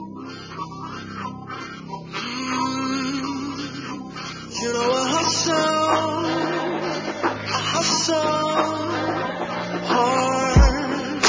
You know I hustle, I hustle hard.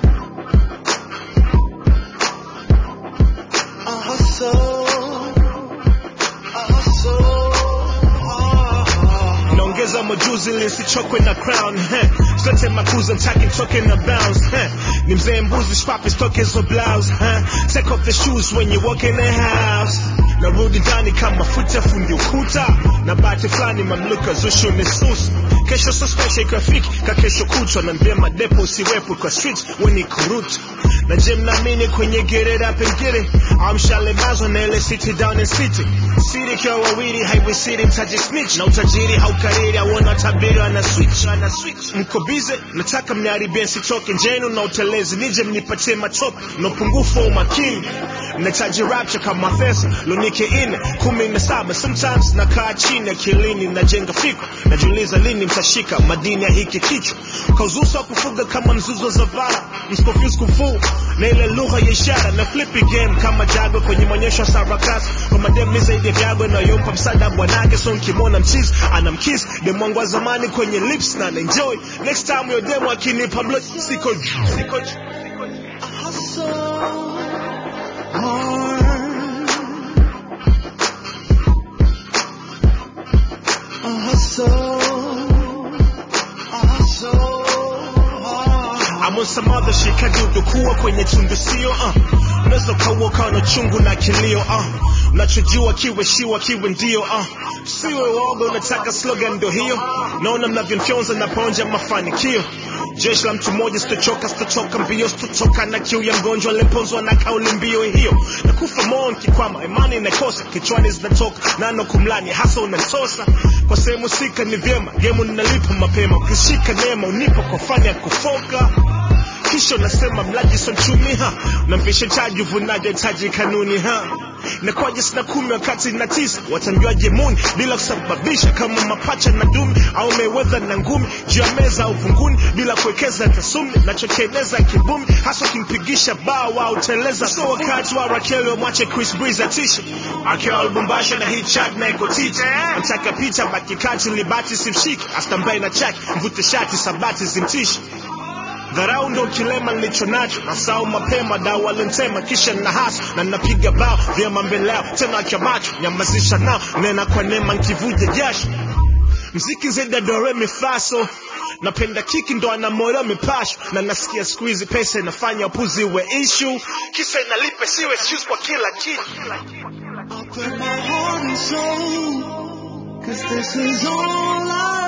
I hustle, I hustle hard. naongeza majuzi ili nisichokwe na crown heh. sote makuza mtaki toke na bounce heh. ni mzee mbuzi shpapi stoke hizo blouse heh. take off the shoes when you walk in the house narudi ndani kama futa fundi ukuta na bahati fulani mamluka zushu ni susu kesho so special ikafiki ka kesho kutwa na mbia madepo usiwepo kwa streets weni kurutu na je mnaamini kwenye get it up and get it amshalemazwa na ile city down in city city kiwa wawili highway city mtaji snitch na utajiri haukariri auona tabiri ana switch ana switch mko bize nataka mniharibie sitoke njenu na utelezi nije mnipatie matope na upungufu wa umakini nahitaji rapture kama pesa lunike ine kumi na saba sometimes nakaa chini akilini najenga fikra najiuliza lini mtashika madini ya hiki kichwa kauzuso wa kufuga kama mzuzo za vara mscofuse kufuu na ile lugha ya ishara na flippy game kama jago kwenye maonyesho ya sarakasi kwa madem ni zaidi ya vyago inayompa msaada bwanake so nkimwona mchizi anamkis demwangu wa zamani kwenye lips na naenjoy next time yo demo akinipa blood siko siko I hustle hard. I hustle, I hustle hard. I'm on some other shit kadudu kuwa kwenye tundu sio uh. unaweza ukaua ukawa na chungu na kilio uh. unachojua kiwe shiwa kiwe ndio uh. siwe woga unataka slogan ndo hiyo naona mnavyonfyonza na ponja mafanikio jeshi la mtu mmoja sitochoka sitochoka mbio sitotoka na kiu ya mgonjwa aliyeponzwa na kauli mbio hiyo nakufa moyo nikikwama imani inakosa kichwani zinatoka nano kumlani hasa unanitosa kwa sehemu sika ni vyema gemu ninalipa mapema ukishika neema unipo kwa fani ya kufoka kisha unasema mlaji so mchumi ha namvisha chaji uvunaji hitaji kanuni ha nakwaje sina kumi wakati na tisa watamjuaje muni bila kusababisha kama mapacha na dumi au mewedha na ngumi juu ya meza au vunguni bila kuwekeza tasumi nachokieneza kibumi hasa ukimpigisha bao au teleza so wakati wa rakeli wamwache chris breeze atishe akiwa lubumbasha na hii chat na iko titi nataka picha baki kati libati simshiki astambaye na chaki mvute shati sabati zimtishi dharau ndo kilema nilicho nacho nasau mapema dau walintema kisha na hasa na napiga bao vyema mbele yao tena kya macho nyamazisha nao nena kwa neema nkivuja jasho mziki zaidi ya dore mifaso napenda kiki ndo ana moyo mipasho na nasikia siku hizi pesa inafanya upuzi we issue kisa inalipe siwe excuse kwa kila kitu I put my heart and soul, cause this is all I